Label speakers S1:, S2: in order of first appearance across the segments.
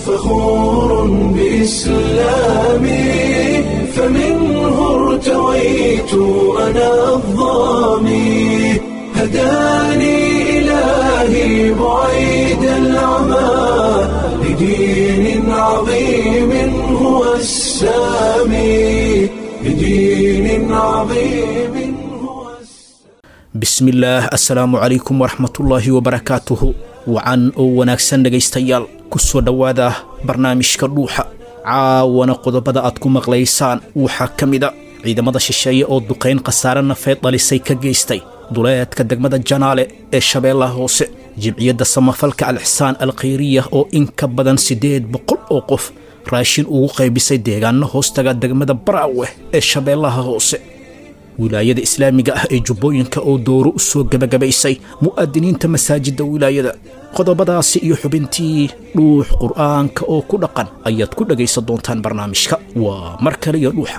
S1: فخور بإسلامي فمنه ارتويت أنا الضامي هداني إلهي بعيد العمى لدين عظيم هو السامي لدين عظيم هو السامي
S2: bismillaah assalaamu calaykum waraxmatullaahi wabarakaatuhu wacan oo wanaagsan dhegaystayaal ku soo dhowaada barnaamijka dhuuxa caawana qodobada aad ku maqlaysaan waxaa ka mida ciidamada shisheeye oo duqayn khasaare nafeed dhalisay ka geystay duleedka degmada janaale ee shabeellaha hoose jimciyadda samafalka alxsaan alkhayriya oo in ka badan siddeed boqol oo qof raashin ugu qaybisay deegaano hoostaga degmada baraawe ee shabeellaha hoose wilaayada islaamiga ah ee jubbooyinka oo dooro u soo gebagabaysay mu'aadiniinta masaajidda wilaayada qodobadaasi iyo xubintii dhuux qur'aanka oo ku dhaqan ayaad ku dhegaysan doontaan barnaamijka waa mar kale iyo dhuuxa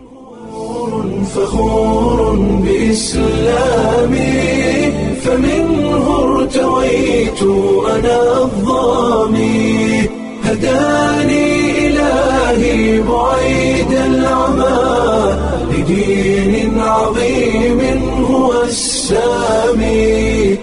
S1: فخور بإسلامي فمنه ارتويت أنا الضامي هداني إلهي بعيد العمى لدين عظيم هو السامي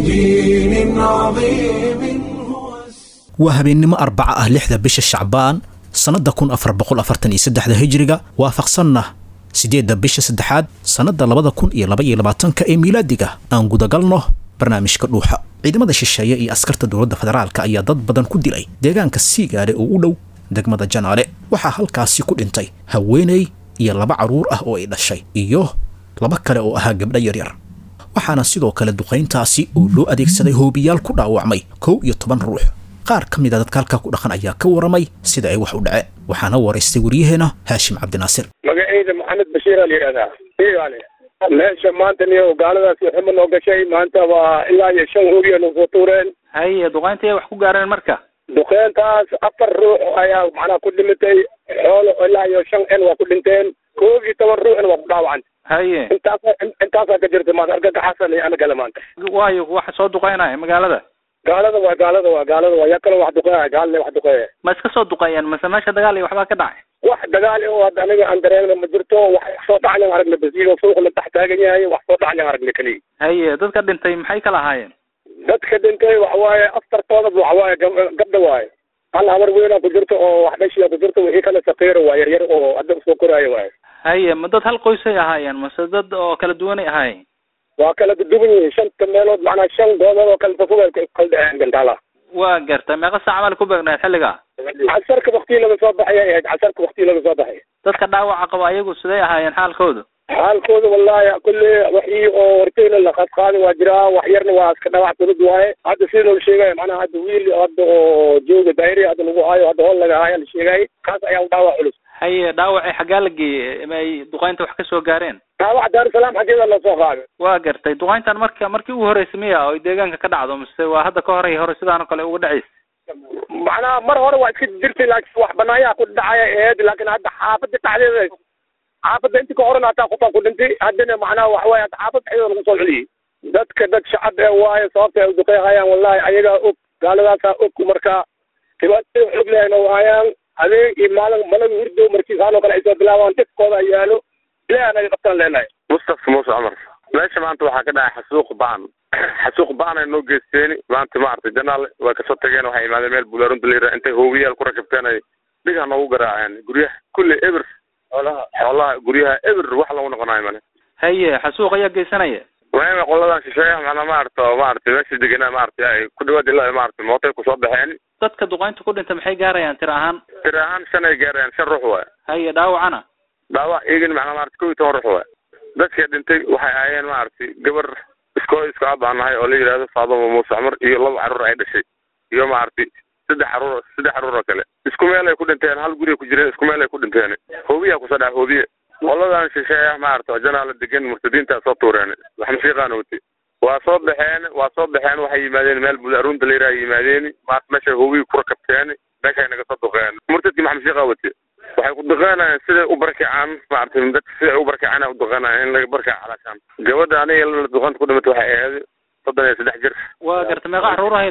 S1: لدين عظيم هو السامي
S2: waa habeennimo arbaca ah lixda bisha shacbaan sannadda kun afar boqol afartan iyo saddexda hijriga waafaqsanna siddeedda bisha saddexaad sannadda labada kun iyo laba iyo labaatanka ee miilaadiga aan gudagalno barnaamijka dhuuxa ciidamada shisheeye iyo askarta dowladda federaalka ayaa dad badan ku dilay deegaanka siigaale oo u dhow degmada janaale waxaa halkaasi ku dhintay haweeney iyo laba carruur ah oo ay dhashay iyo laba kale oo ahaa gabdho yaryar waxaana sidoo kale duqayntaasi oo loo adeegsaday hoobiyaal ku dhaawacmay kow iyo toban ruux qaar ka mid a dadka halkaa ku dhaqan ayaa ka waramay sida ay wax u dhaceen waxaana waraystay waryaheena haashim cabdinaasir
S3: magacayda maxamed bashiir aa la yidhahdaa iyaale meesha maanta niyo gaaladaasi xuma noo gashay maanta waa ilaa iyo shan hoogiya nagu soo tuureen
S4: haye duqayntii wax ku gaareen marka
S3: duqeyntaas afar ruux ayaa macnaha ku dhimitay xoolo ilaa iyo shan en waa ku dhinteen koob iyo toban ruuxna waa ku dhaawacan
S4: haye
S3: intaasa intaasaa ka jirta maanta argagaxasan iyo anagale maanta
S4: waayo waxa soo duqaynaya magaalada
S3: gaalada waa gaalada waa gaalada waa yaa kaloo wax duqeeya gaalale wax duqeeya
S4: ma iska soo duqeeyeen mase meesha dagaal iyo waxbaa ka dhacay
S3: wax dagaal oo hadda aniga aan dareemna ma jirto wax wax soo dhacnaan aragna basiiro suuqa la tax taagan yahay wax soo dhacnaan aragna keliya
S4: haye dadka dhintay maxay kala ahaayeen
S3: dadka dhintay waxa waaye aftartoodaba waxa waaye gab- gabdha waaye hal habar weynaa ku jirto oo wax dhashiya ku jirto wixii kale saqiiro waa yaryar oo hadda usoo koraayo waaye
S4: haye ma dad hal qoysay ahaayeen mase dad oo kala duwanay ahaayeen
S3: waa kala duduwan yihiin shanta meelood macnaa shan goobood oo kala fofog ay kala dhexeen gantaala
S4: waa gartay meeqa saac mal ku beegnayd xilliga
S3: casarka waktii laga soo baxay ay ahayd casarka waktii laga soo baxay
S4: dadka dhaawaca qaba ayagu siday ahaayeen xaalkoodu
S3: xaalkooda wallahi kulli waxii oo horteyna la qaadqaadi waa jiraa wax yarna waa iska dhawac fudud waaye hadda sida loo sheegaya macnaha hadda wiil hadda oo jooga daayri hadda lagu haayo hadda hool laga haayo la sheegay kaas ayaa u dhaawac culus
S4: haye dhaawacii xaggaa la geeyey ma ay duqaynta wax ka soo gaareen
S3: dhaawac daarusalaam xaggeeda loo soo qaaday
S4: waa gartay duqayntan marka markii ugu horreysay miya oo ay deegaanka ka dhacdo mise waa hadda ka horey hore sidaan oo kale uga dhacaysa
S3: macnaha mar hore waa iska jirtay laakiin wax banaayaha ku dhacaya aheyd laakiin hadda xaafada dhexdeeda xaafada intii ka horena hataa qofaa ku dhintay haddana macnaha waxa waaye hadda xaafada dhexdeeda lagu soo celiyey dadka dad shacab ee waaye sababta ay u duqeeyhayaan wallahi ayagaa og gaaladaasaa og marka dhibaatada xog lehna waayaan habeen iyo maalin malaga hurdo markiisaan oo kale ay soo bilaabaan dhibkooda ay yaalo ilaah naga qabtaan leenahay
S5: mustafa muuse cumar meesha maanta waxaa ka dhacay xasuuq baan xasuuq baan ay noo geysteen maanta maaragtay janaal way kasoo tageen waxay imaadeen meel buulaarun daliira intay hoogiyaal ku rakibteen ay dhigaa noogu garaaceen guryaha kulli eber xoolaha xoolaha guryaha eber wax lagu noqonayo male
S4: haye xasuuq ayaa geysanaya
S5: waama qoladan shisheeyaha macnaa maaragta oo maaragtay meesha degenaa maaragtay ay ku dhawaad ilaa maaragtay mootay kusoo baxeen
S4: dadka duqaynta ku dhinta maxay gaarayaan tir ahaan
S5: tir ahaan shan ay gaareen shan ruux waay
S4: haye dhaawacana
S5: dhaawac iyagana macnaa maaragtay kow iyo toban ruux waay dadkii dhintay waxay ahaayeen maaragtay gabar iskoo isku aabaan nahay oo la yidhaahdo faaduma muuse cumar iyo laba carruur ay dhashay iyo maaragtay saddex carruur saddex carruur oo kale isku meel ay ku dhinteen hal guri ay ku jireen isku meel ay ku dhinteen hoobiyaa kusoo dhaca hoobiye qoladan shisheeya maaragta oo janaala degan murtadiintaa soo tuureen wax mashiiqaana wati waa soo baxeen waa soo baxeen waxay yimaadeen meel budaarunta la yidhaha yimaadeen maart meeshay hoobiyi ku rakabteen meeshay naga soo duqeen murtadkii maxa mashiiqa wati waxay ku duqeenayaan siday u barkacaan maaragtay dadka siday u barkacaan u duqeenayaan in laga barkaca calaashaan gabadha aniga la duqanta ku dhimatay waxay ahayd soddon iyo saddex jir
S4: waa garta meeqa caruur ahay lahayd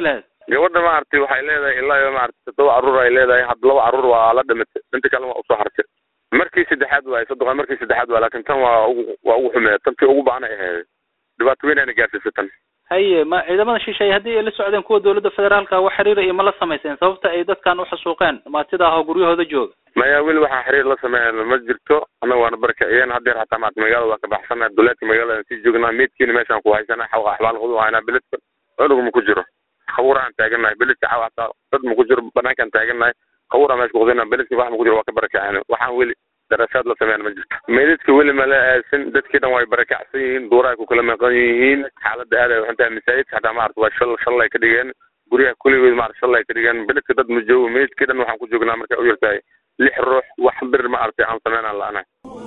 S5: gabadha maaragtay waxay leedahay ilaa iyo maaragtay toddoba carruur ay leedahay had laba carruur waa la dhimatay inta kale waa usoo hartay markii saddexaad waay soddon markii saddexaad waa laakiin tan waa ugu waa ugu xumeed tantii ugu baanay ahayd dhibaato weyn ayna gaarsiisay tan
S4: haye ma ciidamada shisheeye haddii ay la socdeen kuwa dowladda federaalka wax xiriira iyo ma la samayseen sababta ay dadkan uxasuuqeen maatida ah oo guryahooda jooga
S5: maya weli waxaa xiriir la sameeya ma jirto annaga waana barakiciyeen hadeer hataa maarata magaalada waa ka baxsana duleedka magaalada sii joognaa meydkiina meeshaan ku haysana xaw axbaal qudu haynaa beledka cunugu ma ku jiro khawura aan taagannahay beledka xaw hataa dad ma ku jiro banaankaan taagannahay khawura meesha kuqdina beledka wax ma ku jiro waa ka barakiceen waxaan weli daraasaad la sameeyaan ma jirto meydadka weli mala aasin dadkii dhan way barakacsan yihiin duurahay ku kala maqan yihiin xaaladda aad ay waxan tahay masaajidka hataa maarata waa shal shallay ka dhigeen guryaha kulligood maarata shallay ka dhigeen beledka dad ma joogo meydadkii dhan waxaan ku joognaa markay u yartahay lix ruux wax bir ma aragtay aan sameynaan la'anahay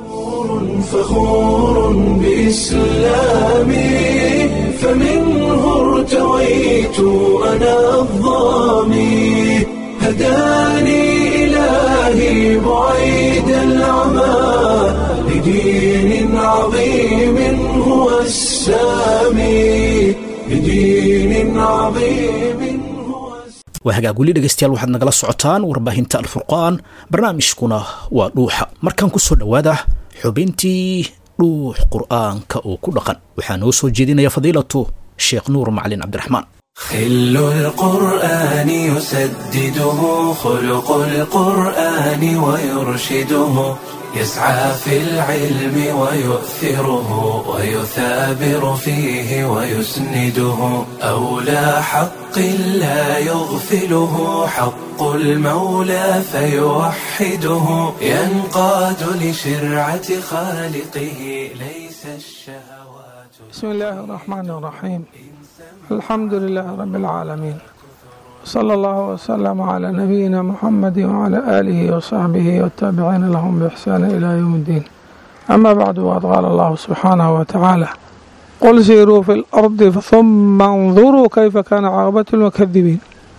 S1: فخور بإسلامي فمنه ارتويت أنا الظامي هداني إلهي بعيد العمى لدين عظيم هو السامي لدين عظيم هو السامي
S2: waa hagaag weli dhegaystayaal waxaad nagala socotaan warbaahinta alfurqaan barnaamijkuna waa dhuuxa markaan ku soo dhowaada xubintii dhuux qur'aanka oo ku dhaqan waxaa noo soo jeedinaya fadiilatu sheekh nuur macalin cabdiraxmaan
S1: خل القرآن يسدده خلق القرآن ويرشده يسعى في العلم ويؤثره ويثابر فيه ويسنده أولى حق لا يغفله حق المولى فيوحده ينقاد لشرعة خالقه ليس الشهوات
S6: بسم الله الرحمن الرحيم الحمد لله رب العالمين صلى الله وسلم على نبينا محمد وعلى آله وصحبه والتابعين لهم بإحسان إلى يوم الدين أما بعد وقد قال الله سبحانه وتعالى قل سيروا في الأرض ثم انظروا كيف كان عاقبة المكذبين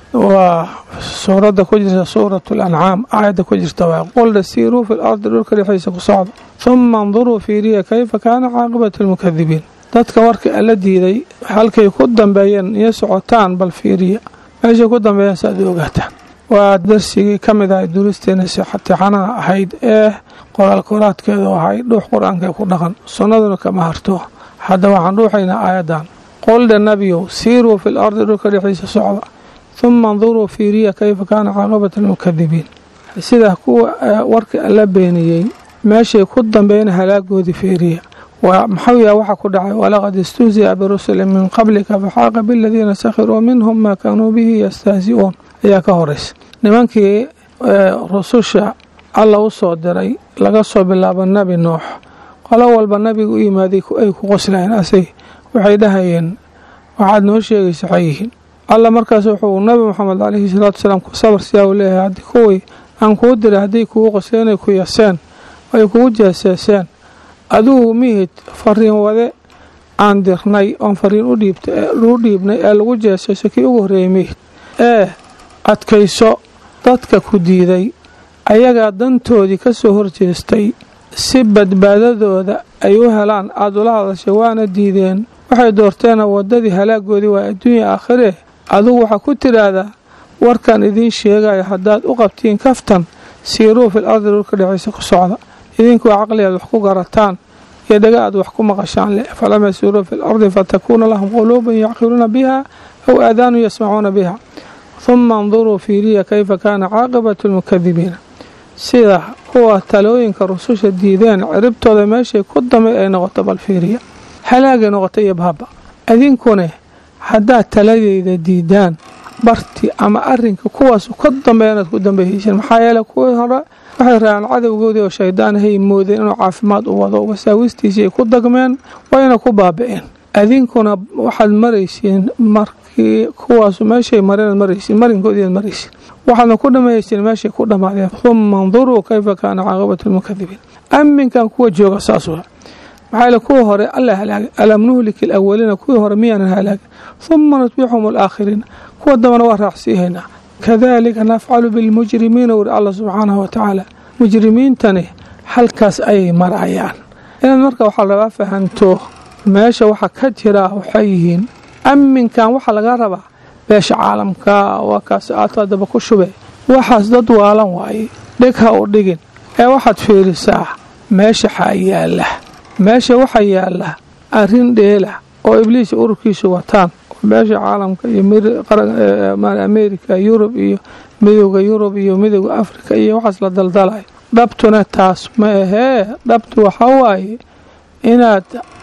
S6: وسورة كجرة سورة الأنعام آية كجرة قل سيروا في الأرض للك لحيث قصاد ثم انظروا في ريا كيف كان عاقبة المكذبين dadka warka alla diiday halkay ku dambeeyeen iyo socotaan bal fiiriya meeshay ku dambeeyeen si aad u ogaataan waa darsigii ka mid ahay duuristeena sixatixanaha ahayd ee qoraal koraadkeedu ahay dhuux qur-aanka ku dhaqan sunnaduna kama harto hadda waxaan dhuuxaynaa aayadan qoldha nabiyow siiruu fil ardi dhulka dhexdiisa socda huma anduruu fiiriya kayfa kaana caaqibata almukadibiin sida kuwa warka alla beeniyey meeshay ku dambeeyeen halaagoodii fiiriya maxau yaha waxa ku dhacay walaqad istuusiya birusuli min qablika faxaaqa biladiina sakhiruu minhum maa kaanuu bihi yastahsi-uun ayaa ka horeysa nimankii rususha alla u soo diray laga soo bilaabo nebi nuux qolo walba nabiga u yimaaday ay ku qoslayeen asay waxay dhahayeen waxaad noo sheegaysa waxay yihiin alla markaas wuxuu nabi moxamed caleyhi salaatu wasalaam ku sabar siyaa uu leeyahay haddii kuwii aan kuu diray hadday kugu qosleen ay ku yaseen ay kugu jeeseeseen adigu mihid fariin wade aan dirnay oon fariin u dhiibnay ee lagu jeesayso kii ugu horreeyey mihid ee adkayso dadka ku diiday ayagaa dantoodii ka soo horjeestay si badbaadadooda ay u helaan aada ula hadashay waana diideen waxay doorteena waddadii halaagoodii waa adduunya aakhiree adigu waxaa ku tidhaahdaa warkan idiin sheegayo haddaad u qabtiin kaftan siiruu fil ardi dhulka dhexaysa ku socda idinku caqli aad wax ku garataan iyo dhaga aad wax ku maqashaan leh falam yasiiruu fi lardi fatakuuna lahum quluubun yacqiluuna biha aw aadaanu yasmacuuna biha huma anduruu fiiriya kayfa kaana caaqibatu lmukadibiina sida kuwa talooyinka rususha diideen ciribtooda meeshay ku damay ay noqoto bal fiiriya halaagay noqoto iyo baaba idinkune haddaad taladeyda diidaan barti ama arinka kuwaas ka dambeeya inaad ku dambeeyeysiin maxaa yeele kuwii hore waxay raaceen cadowgoodii oo shaydaan ahay moodeen inuu caafimaad u wado wasaawistiisii ay ku dagmeen wayna ku baaba-een adinkuna waxaad maraysiin markii kuwaasu meeshay mareenad maraysiin marinkoodiiad maraysiin waxaadna ku dhammaysiin meeshay ku dhammaadeen huma anduruu kayfa kaana caaqibatu lmukadibiin aminkan kuwa jooga saas wa maxaa yeele kuwa hore alla halaagay alam nuhliki alawaliina kuwii hore miyaanan halaagin huma nutbixum alaakhiriina kuwa dambana waa raacsiihaynaa kadalika nafcalu bilmujrimiina wuri alla subxaanahu watacaala mujrimiintani halkaas ayay marayaan inaad marka waxaa rabaa fahanto meesha waxa ka jiraa waxay yihiin aminkan waxaa laga rabaa beesha caalamka waa kaas aad haddaba ku shube waxaas dad waalan waaye dhig ha u dhigin ee waxaad fiirisaa meesha xaa yaalla meesha waxaa yaalla arrin dheela oo ibliis ururkiisu wataan beesha caalamka iyo amerika yurub iyo midowda yurub iyo midowda afrika iyo waxaas la daldalayo dhabtuna taas ma ahee dhabtu waxaa waaye inaad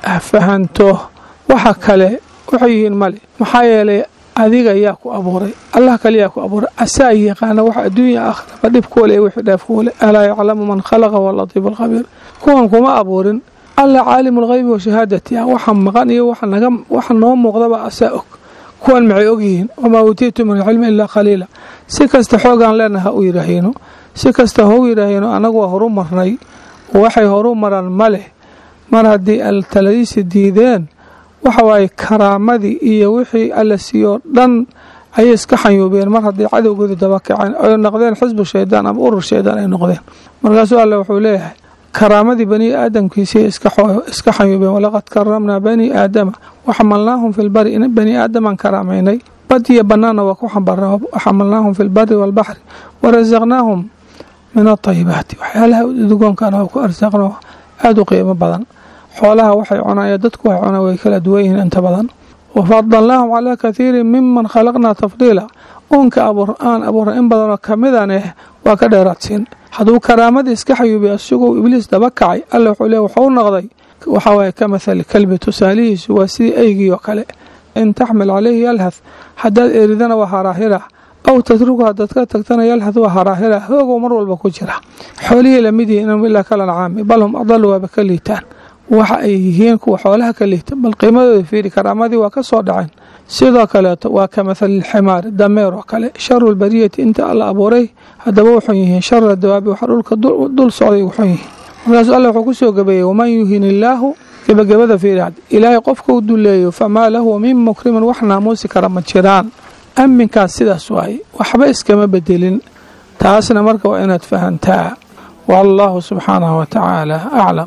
S6: fahanto waxa kale waxay yihiin male maxaa yeelay adiga yaa ku abuuray allah kale yaa ku abuuray asaa yaqaana wax adduunya akhraba dhib kuwale wixii dheef kuwale alaa yaclamu man khalaqa walatiifu alkhabiir kuwan kuma abuurin alla caalimu lghaybi wa shahaadati ah waxa maqan iyo waxa noo muuqdaba asaa og kuwan maxay ogyihiin wamaa uutiitu min alcilmi ilaa qaliila si kasta xoogaan leenaha ha u yidhaahino si kasta hau yidhaahino annagu waa horu marnay waxay horu maraan ma leh mar haddii altaladiisi diideen waxa waaye karaamadii iyo wixii alla siiyoo dhan ayay iska xanyuubeen mar haddii cadowgooda dabakaceen ay noqdeen xisbu shaydaan ama urur shaydaan ay noqdeen markaasuu alle wuxuu leeyahay karaamadii bani aadamkiisii iska xanyuubeen walaqad karamnaa bani aadama waxamalnaahum fi lbari bani aadamaan karaamaynay bad iyo banaanna waa ku xambarna waxamalnaahum fi lbari waalbaxri warasaqnaahum min atayibaati waxyaalaha udugoonkana waa ku arsaaqno aada u qiimo badan xoolaha waxay cunaan dadku waxay cunaan way kala duwan yihiin inta badan wafadalnaahum calaa kathiirin miman khalaqnaa tafdiila uunka aan abuurna in badanoo kamidan eh waa ka dheeraadsiin hadduu karaamadii iska xayuubiy isagoo ibliis daba kacay alla wuxuu le wuxuu noqday waxaa waaye ka mathali kalbi tusaalihiisu waa sidii eygii oo kale in taxmil calayhi yalhath haddaad eridana waa haraahira aw tatruku haddaad ka tagtana yalhath waa haraahira hoogow mar walba ku jira xoolihii lamid yihiin inhum ilaa kalancaami bal hum adalu waaba ka liitaan waxa ay yihiin kuwa xoolaha ka liita bal qiimadooda fiiri karaamadii waa ka soo dhaceen sidoo kaleeto waa ka mahalilximaari dameer oo kale sharu lbariyati inta alla abuuray haddaba wuxun yihiin shara dawaabi waxa dhulka dul socday wuxun yihiin markaasuu alla wuxuu ku soo gabeeyey waman yuhin illaahu gebagabada fiiri ilaahay qofka u duleeyo famaa lahu min mukrimin wax naamuusi kara ma jiraan amminkaas sidaas waaye waxba iskama bedelin taasna marka waa inaad fahantaa wallahu subxaanahu wa tacaala aclam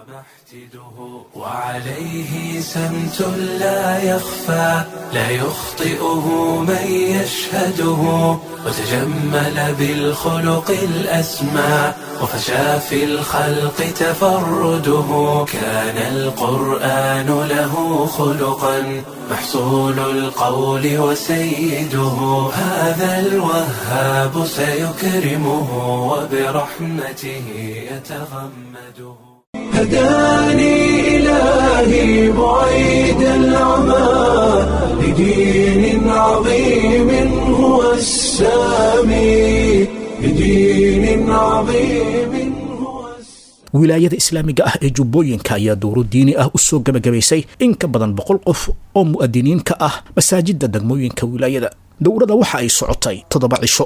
S1: وعليه سمت لا يخفى لا يخطئه من يشهده وتجمل بالخلق الأسمى وفشى في الخلق تفرده كان القرآن له خلقا محصول القول وسيده هذا الوهاب سيكرمه وبرحمته يتغمده هداني إلهي بعيد العمى لدين عظيم هو السامي لدين عظيم
S2: wilaayada islaamiga ah ee jubbooyinka ayaa dowro diini ah u soo gebagabaysay in ka badan boqol qof oo mu'adiniinka ah masaajidda degmooyinka wilaayada dowrada waxa ay socotay toddoba cisho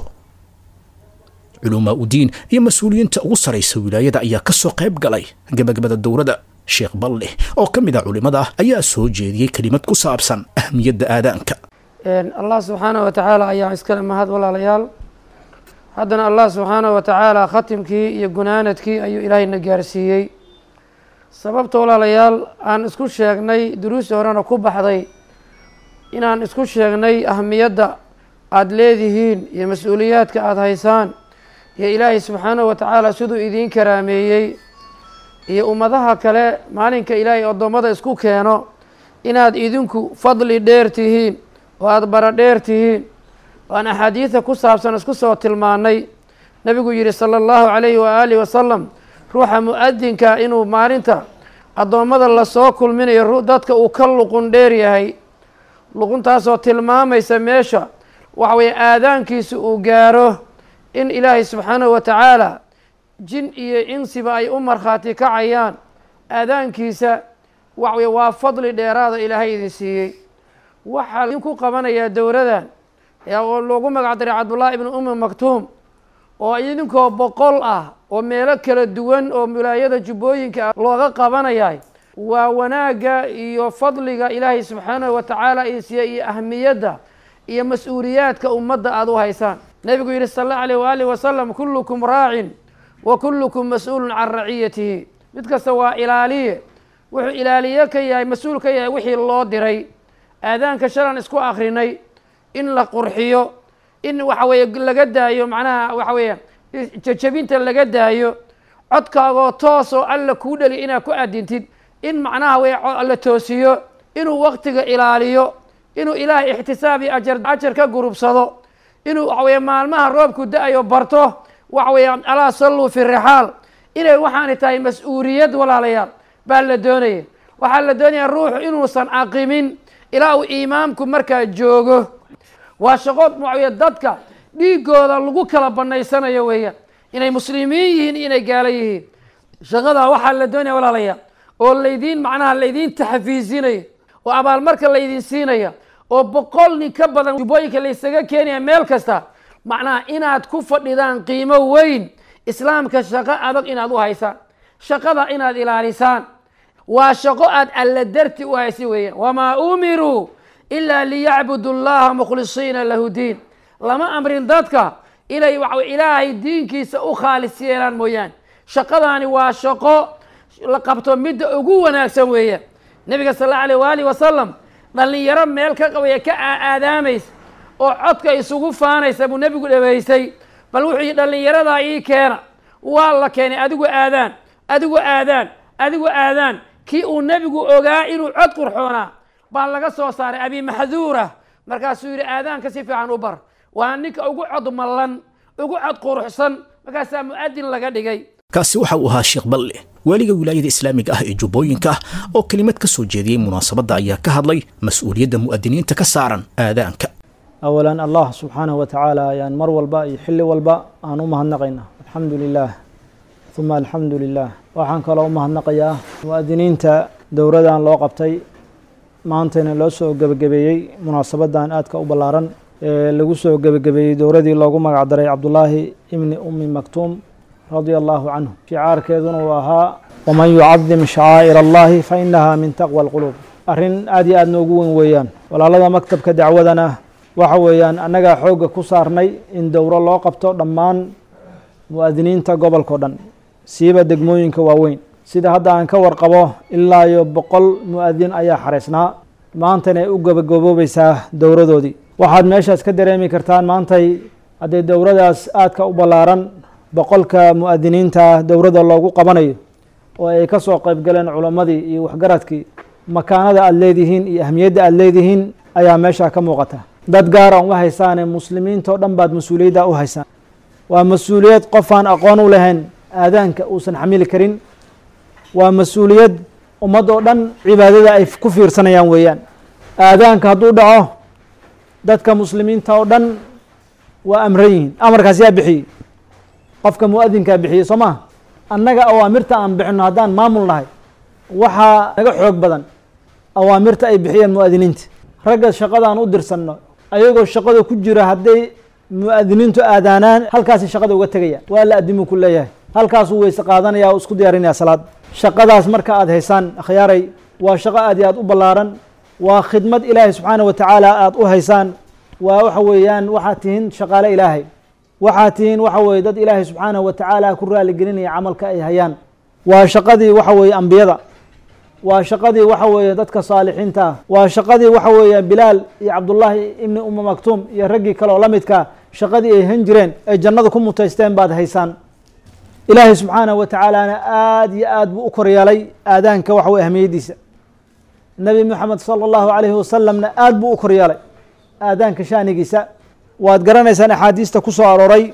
S2: culumaa udiin iyo mas-uuliyiinta ugu saraysa wilaayada ayaa ka soo qayb galay gebagabada dowrada sheekh balleh oo ka mid a culimmada ayaa soo jeediyey kelimad ku saabsan ahmiyadda aadaanka
S7: allah subxaanahu wa tacaala ayaa iskale mahad walaalayaal haddana allah subxaanahu wa tacaala khatimkii iyo gunaanadkii ayuu ilaahayna gaarsiiyey sababta walaalayaal aan isku sheegnay duruusi horena ku baxday inaan isku sheegnay ahmiyadda aada leedihiin iyo mas-uuliyaadka aada haysaan iyo ilaahay subxaanahu wa tacaala siduu idiin karaameeyey iyo ummadaha kale maalinka ilaahay addoommada isku keeno inaad idinku fadli dheer tihiin oo aada bara dheer tihiin waan axaadiida ku saabsan isku soo tilmaanay nebigu yidhi sala allahu calayhi waaalihi wasalam ruuxa mu-adinka inuu maalinta addoommada lasoo kulminayo dadka uu ka luqun dheer yahay luquntaasoo tilmaamaysa meesha waxa weeye aadaankiisa uu gaaro in ilaahay subxaanahu wa tacaala jin iyo insiba ay u markhaati kacayaan aadaankiisa waxa weye waa fadli dheeraada ilaahay idin siiyey waxaa idinku qabanayaa dowladan oo loogu magac daray cabdullaahi ibnu ummi maktuum oo idinkoo boqol ah oo meelo kala duwan oo wilaayada jubbooyinka ah looga qabanayay waa wanaagga iyo fadliga ilaahay subxaanahu wa tacaala idin siiya iyo ahmiyadda iyo mas-uuliyaadka ummadda aada u haysaan nebigu yihi sal allahu alayh waaalih wasalam kullukum raacin wa kullukum mas-uulun can raciyatihi mid kasta waa ilaaliye wuxuu ilaaliye ka yahay mas-uul ka yahay wixii loo diray aadaanka shalan isku akrinay in la qurxiyo in waxa weeye laga daayo macnaha waxa weeye jajabinta laga daayo codkaagoo toosoo alla kuu dheli inaad ku adintid in macnaha wey la toosiyo inuu waktiga ilaaliyo inuu ilaahay ixtisaab iyo ajar ajar ka gurubsado inuu waxa weye maalmaha roobku da-ayo barto waxa weeye alaa salluu fi rixaal inay waxaani tahay mas-uuliyad walaalayaal baa la doonaya waxaa la doonaya ruuxu inuusan aqimin ilaa uu imaamku markaa joogo waa shaqo waxa dadka dhiigooda lagu kala banaysanayo weeyaan inay muslimiin yihiin inay gaalo yihiin shaqadaa waxaa la doonaya walaalayaal oo laydiin macnaha laydiin taxfiisinaya oo abaalmarka laydin siinaya oo boqol nin ka badan jubbooyinka laysaga keenaya meel kasta macnaha inaad ku fadhidaan qiimo weyn islaamka shaqo adag inaad u haysaan shaqada inaad ilaalisaan waa shaqo aad alla darti u haysi weeyaan wamaa umiruu ilaa liyacbudu llaha mukhlisiina lahu diin lama amrin dadka inay wa ilaahay diinkiisa u khaalis yeelaan mooyaane shaqadaani waa shaqo la qabto midda ugu wanaagsan weeyaan nebiga sal alla alيh waali wasalam dhalinyaro meel ka qabaya ka aadaamaysa oo codka isugu faanaysa buu nebigu dhaweysay bal wuxuu yihi dhalinyaradaa ii keena waa la keenay adigu aadaan adigu aadaan adigu aadaan kii uu nebigu ogaa inuu cod qurxoonaa baa laga soo saaray abi maxduura markaasuu yidhi aadaanka si fiican u bar waa ninka ugu cod mallan ugu cod quruxsan markaasaa mu-adin laga dhigay
S2: kaasi waxa uu ahaa sheekh balle waaliga wilaayada islaamiga ah ee jubbooyinka oo kelimad ka soo jeediyey munaasabadda ayaa ka hadlay mas-uuliyadda mu'adiniinta ka saaran aadaanka
S8: awalan allah subxaanahu watacaala ayaan mar walba iyo xilli walba aan u mahadnaqaynaa alxamdu lilaah uma alxamdu lilah waxaan kaloo u mahadnaqayaa mu'adiniinta dowradan loo qabtay maantayna loo soo gebagabeeyey munaasabadan aadka u ballaaran ee lagu soo gebagabeeyey dowradii loogu magac daray cabdullaahi ibni ummi maktuum radia allahu canhu shicaarkeeduna uu ahaa waman yucadim shacaa'ir allahi fa inaha min taqwa alquluub arrin aad iyo aad noogu weyn weeyaan walaalada maktabka dacwadana waxa weeyaan annagaa xoogga ku saarnay in dowro loo qabto dhammaan mu'adiniinta gobolkao dhan siiba degmooyinka waaweyn sida hadda aan ka warqabo ilaa iyo boqol mu-adin ayaa xareysnaa maantana ay u gabagaboobaysaa dowradoodii waxaad meeshaas ka dareemi kartaan maantay haddee dowradaas aadka u ballaaran boqolka mu-adiniinta dowrada loogu qabanayo oo ay ka soo qayb galeen culammadii iyo waxgaradkii makaanada aada leedihiin iyo ahmiyadda aada leedihiin ayaa meeshaa ka muuqata dad gaara uma haysaane muslimiinta oo dhan baad mas-uuliyadda u haysaan waa mas-uuliyad qofaan aqoon u lahayn aadaanka uusan xamili karin waa mas-uuliyad ummad oo dhan cibaadada ay ku fiirsanayaan weeyaan aadaanka hadduu dhaco dadka muslimiinta oo dhan waa amran yihiin amarkaas yaa bixiyey qofka mu-adinkaa bixiyey soo maa annaga awaamirta aan bixino haddaan maamul nahay waxaa naga xoog badan awaamirta ay bixiyeen mu-adiniinta ragga shaqadaan u dirsanno ayagoo shaqada ku jira hadday mu-adiniintu aadaanaan halkaasi shaqada uga tegaya waa la adimuu ku leeyahay halkaasuu weyse qaadanaya o isku diyaarinaya salaad shaqadaas marka aada haysaan akhyaaray waa shaqo aad iyo aad u ballaaran waa khidmad ilaahay subxaana wa tacaala aada u haysaan waa waxa weeyaan waxaad tihiin shaqaale ilaahay waxaad tihiin waxa weye dad ilaahay subxaanahu wa tacaala ku raaligelinaya camalka ay hayaan waa shaqadii waxa weeye ambiyada waa shaqadii waxa weeye dadka saalixiinta ah waa shaqadii waxa weeye bilaal iyo cabdullaahi ibni uma maktuum iyo raggii kale oo la midkaa shaqadii ay han jireen ay jannada ku mutaysteen baad haysaan ilaahay subxaanahu wa tacaalana aada iyo aad buu u koryeelay aadaanka waxa weye ahmiyaddiisa nebi moxamed sala allahu calayhi wasalamna aada buu u koryeelay aadaanka shaanigiisa waad garanaysaan axaadiista ku soo arooray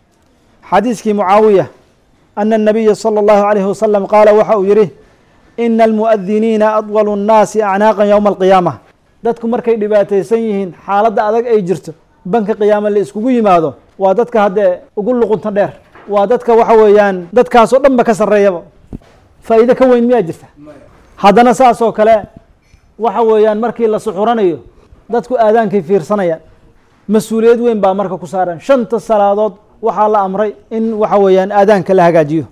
S8: xadiiskii mucaawiya ana الnabiya salى اllahu عalayhi wasalam qaala waxa uu yihi ina almuؤadiniina adwalu الnaasi acnaaqan ywma alqiyaama dadku markay dhibaataysan yihiin xaaladda adag ay jirto banka qiyaama la iskugu yimaado waa dadka haddee ugu luqunta dheer waa dadka waxa weeyaan dadkaasoo dhan ba ka sarreeyaba faa'iide ka weyn miyaa jirta haddana saas oo kale waxa weeyaan markii la suxuranayo dadku aadaankay fiirsanayaan mas-uuliyad weyn baa marka ku saaran shanta salaadood waxaa la amray in waxa weeyaan aadaanka la hagaajiyo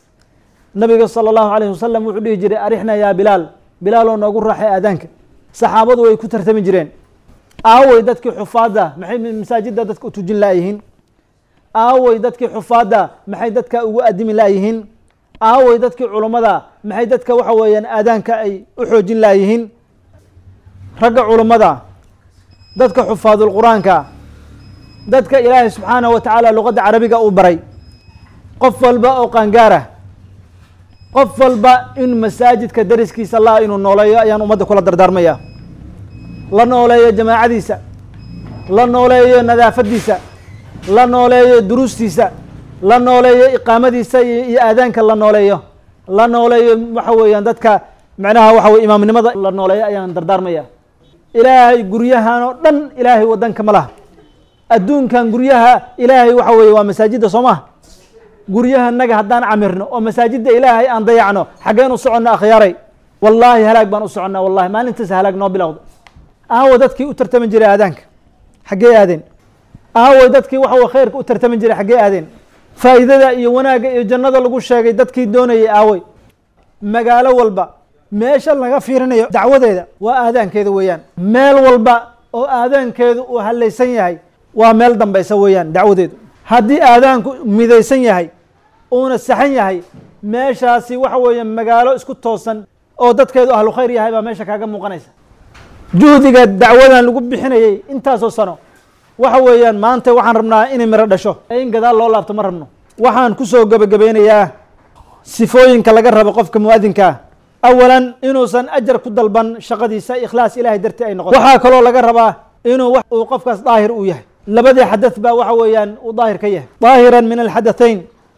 S8: nabiga salى اllahu alayh wasalam wuxuu dhihi jiray arixna yaa bilaal bilaaloo noogu raaxay aadaanka saxaabadu way ku tartami jireen aawey dadkii xufaadda maxay masaajidda dadka u tujin laayihiin aawey dadkii xufaadda maxay dadka ugu adimi laayihiin aawey dadkii culummada maxay dadka waxa weeyaan aadaanka ay u xoojin laayihiin ragga culummada dadka xufaadul qur-aanka dadka ilaahay subxaanahu wa tacaala luqadda carabiga uu baray qof walba oo qaangaarah qof walba in masaajidka dariskiisa allah inuu nooleeyo ayaan ummadda kula dardaarmaya la nooleeyo jamaacadiisa la nooleeyo nadaafadiisa la nooleeyo duruustiisa la nooleeyo iqaamadiisa iyo iyo aadaanka la nooleeyo la nooleeyo waxa weeyaan dadka macnaha waxa weye imaamnimada la nooleeyo ayaan dardaarmaya ilaahay guryahan oo dhan ilaahay wadanka ma laha adduunkan guryaha ilaahay waxa weeye waa masaajidda soo maha guryahanaga haddaan camirno oo masaajidda ilaahay aan dayacno xaggeen u soconna akhyaaray wallaahi halaag baan u soconnaa wallahi maalintaas halaag noo bilowda aawo dadkii u tartami jiray aadaanka xaggee aadeen aaway dadkii waxa weye khayrka u tartami jiray xaggee aadeen faa'iidada iyo wanaagga iyo jannada lagu sheegay dadkii doonayay aaway magaalo walba meesha laga fiirinayo dacwadeeda waa aadaankeeda weeyaan meel walba oo aadaankeedu uu hallaysan yahay waa meel dambaysa weeyaan dacwadeedu haddii aadaanku midaysan yahay uuna saxan yahay meeshaasi waxa weeye magaalo isku toosan oo dadkeedu ahlu khayr yahay baa meesha kaaga muuqanaysa juhdiga dacwadan lagu bixinayay intaasoo sano waxa weeyaan maanta waxaan rabnaa inay miro dhasho in gadaal loo laabto ma rabno waxaan kusoo gebagabeynayaa sifooyinka laga rabo qofka muadinkaa awalan inuusan ajar ku dalban shaqadiisa ikhlaas ilahay dartii ay noqoto waxaa kaloo laga rabaa inuu wax uu qofkaas daahir u yahay labadii xadath baa waxa weeyaan uu daahir ka yahay daahiran min alxadathayn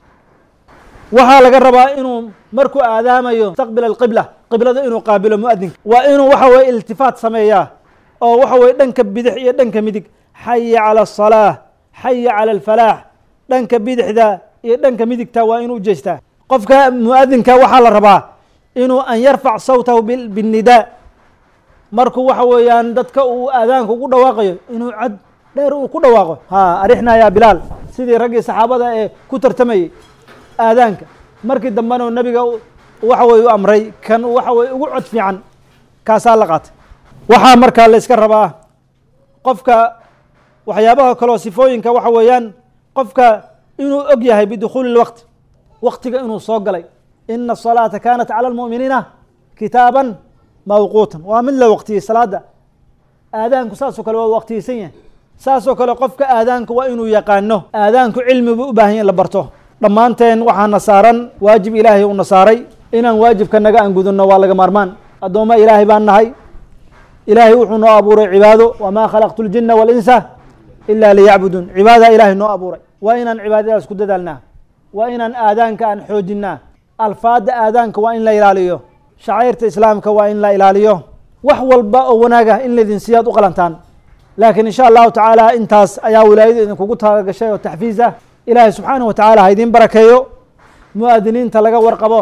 S8: waxaa laga rabaa inuu markuu aadaamayo mustaqbil alqibla qiblada inuu qaabilo muadinka waa inuu waxa weye iltifaat sameeyaa oo waxa weye dhanka bidix iyo dhanka midig xaya cala asalaa xaya cala alfalaax dhanka bidixda iyo dhanka midigta waa inuu ujeestaa qofka muadinka waxaa la rabaa inuu an yarfac sawtahu binnidaa markuu waxa weeyaan dadka uu aadaanka ugu dhawaaqayo inuu cod dheer uu ku dhawaaqo ha arixna yaa bilaal sidii raggii saxaabada ee ku tartamayey aadaanka markii dambena nabiga waxa weye u amray kan waxa weye ugu cod fiican kaasaa la qaatay waxaa markaa la iska rabaa qofka waxyaabaha kaleo sifooyinka waxa weeyaan qofka inuu og yahay bidukhuuli lwaqti waqtiga inuu soo galay ina asalaata kanat cala almu'miniina kitaaban mawquutan waa mid la waqtiyey salaada aadaanku saasoo kale waa waqtiyeysan yahay saasoo kale qofka aadaanka waa inuu yaqaano aadaanku cilmi buu u baahan yahy in la barto dhammaanteen waxaana saaran waajib ilaahay uuna saaray inaan waajibka naga aan gudunno waa laga maarmaan addoommo ilaahay baan nahay ilaahay wuxuu noo abuuray cibaado wamaa khalaqtu ljina walinsa ila liyacbuduun cibaadaha ilaahay noo abuuray waa inaan cibaadadaas ku dadaalnaa waa inaan aadaanka aan xoojinaa alfaada aadaanka waa in la ilaaliyo shacairta islaamka waa in la ilaaliyo wax walba oo wanaagah in laydin siyaad u qalantaan laakiin insha allahu tacaala intaas ayaa wilaayadu idinkugu talagashay oo taxfiis ah ilaahay subxaanahu wa tacaala ha idiin barakeeyo mu'adiniinta laga warqabo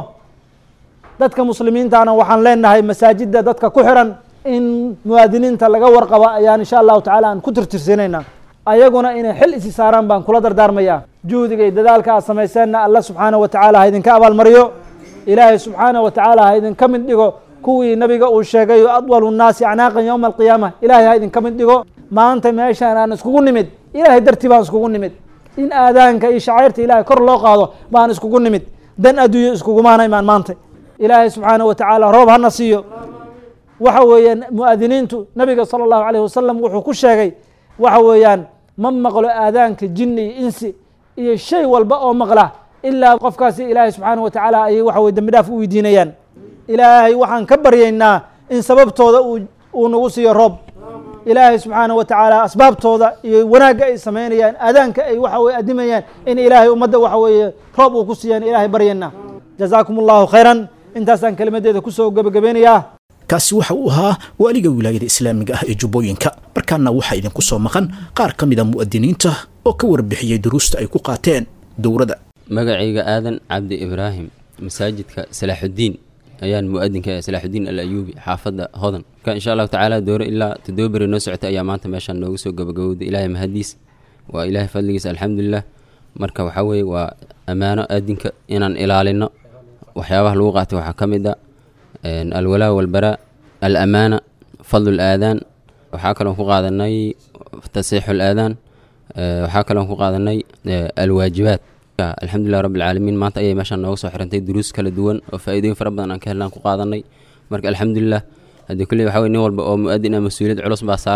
S8: dadka muslimiintana waxaan leenahay masaajidda dadka ku xiran in muwaadiniinta laga warqaba ayaan insha allahu tacala aan ku tirtirsiinaynaa ayaguna inay xil isi saaraan baan kula dardaarmaya juhdiga iyo dadaalka aad samayseenna alla subxaanahu wa tacaala ha idinka abaalmariyo ilaahay subxaanahu wa tacaala ha idinka mid dhigo kuwii nabiga uu sheegay adwalu nnaasi acnaaqan yowma alqiyaama ilaahay ha idinka mid dhigo maanta meeshaan aan iskugu nimid ilaahay dartii baan iskugu nimid in aadaanka iyo shacairta ilahay kor loo qaado baan iskugu nimid dan adduunyo iskugumaana imaan maanta ilaahay subxaanahu wa tacaala roob hana siiyo waxa weeyaan mu'adiniintu nabiga sala allahu alayh wasalam wuxuu ku sheegay waxa weeyaan ma maqlo aadaanka jinni iyo insi iyo shay walba oo maqla ilaa qofkaasi ilaahay subxaanahu wa tacaala ayay waxa weye dembi dhaaf u weydiinayaan ilaahay waxaan ka baryaynaa in sababtooda uu nagu siiyo roob ilaahay subxaanahu wa tacaala asbaabtooda iyo wanaagga ay samaynayaan aadaanka ay waxa weye adimayaan in ilaahay ummadda waxa weeye roob uu ku siiyaan ilaahay baryaynaa jazaakum allahu khayran intaasaan kelimadeeda kusoo gebagabeynayaa
S2: kaasi waxa uu ahaa waaliga wilaayada islaamiga ah ee jubbooyinka markaana waxaa idinku soo maqan qaar ka mida mu'adiniinta oo ka warbixiyey duruusta ay ku qaateen dowladda
S9: magacayga aadan cabdi ibraahim masaajidka salaaxudiin ayaan mu'adinka salaaxudiin al ayuubi xaafadda hodan marka insha allahu tacaala dooro ilaa toddoba beri noo socota ayaa maanta meeshaan noogu soo gabagabowday ilaahay mahadiis waa ilaahay fadligiisa alxamdulilah marka waxaa weeye waa ammaano aadinka inaan ilaalino waxyaabaha lagu qaatay waxaa ka mid a alwalaa walbaraa alamaana fadlu laadaan waxaa kaloon ku qaadanay tasiixu laadaan waxaa kaloon ku qaadanay alwaajibaat alxamdulilah rabbi alcaalamiin maanta ayay meeshaan nooga soo xirantay duruus kala duwan oo faa'iidooyin fara badan aan ka helnaan ku qaadanay marka alxamdulilah haddii kulley waxa weye nin walba oo mu'adin ah mas-uuliyad culus baa saaran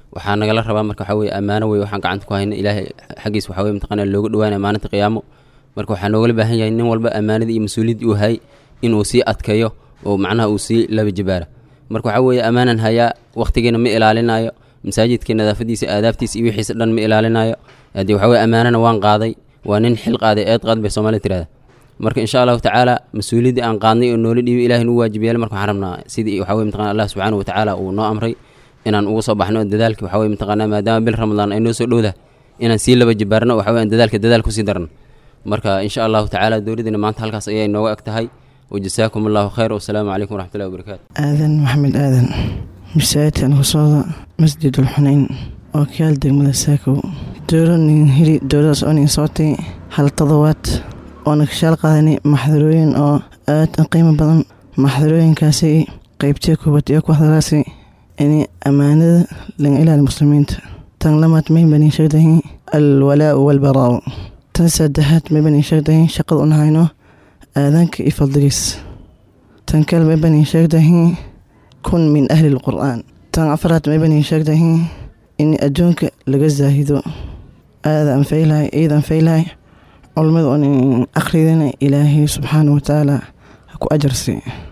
S9: waxaa nagala rabaa marka waxaa weye ammaano wey waxaan gacanta ku hayna ilaahay xaggiis waxaa weye mataqaana looga dhawaanaya maalinta qiyaamo marka waxaa noogala baahan yahay nin walba ammaanadii iyo mas-uuliyaddii uu hayay inuu sii adkeeyo oo macnaha uu sii laba jibaara marka waxaa weeye ammaanan hayaa wakhtigiina ma ilaalinayo masaajidkii nadaafadiisa aadaabtiisa iyo wixiisa dhan ma ilaalinayo haddii waxaa weye ammaanana waan qaaday waa nin xil qaaday eed qaad bay soomaalida tirahda marka insha allahu tacaala mas-uuliyaddii aan qaadnay oo noola dhiibay ilahay nugu waajib yeelay marka waxaan rabnaa sidii waxaa weye mataqana allah subxaana wa tacaala uu noo amray inaan uga soo baxno dadaalkii waxaa weye mataqaana maadaama bil ramadaan ay noo soo dhowdahay inaan sii laba jibaarno waxa weye aan dadaalka dadaal kusii darno marka insha allahu tacaala dowladdiina maanta halkaas ayay nooga eg tahay wajasaakum allahu khayr wasalaamu calaykum waraxmatullahi wabarakaatu
S10: aadan maxamed aadan masaajidkan kusooda masjidul xunayn oo kayaal degmada saakow dowlanin hili dowladaas oo nin sootay hal todobaad oona kashaal qaadanay maxdarooyin oo aad u qiimo badan maxdarooyinkaasi qeybtii kuubad iyo ku hadalaasi inay ammaanada laga ilaali muslimiinta tan lamaad may banin sheegdahin alwalaau walbaraau tan saddexaad may banin sheegdahin shaqada un hayno aadaanka iyo fadligiis tan kale may banin sheegdahin kun min ahli lqur'aan tan afraad may banin sheegdahin in adduunka laga zaahido aada anfaylahay ciid anfaylahay culmada un akhridana ilaahay subxaana wa tacaala ha ku ajarsi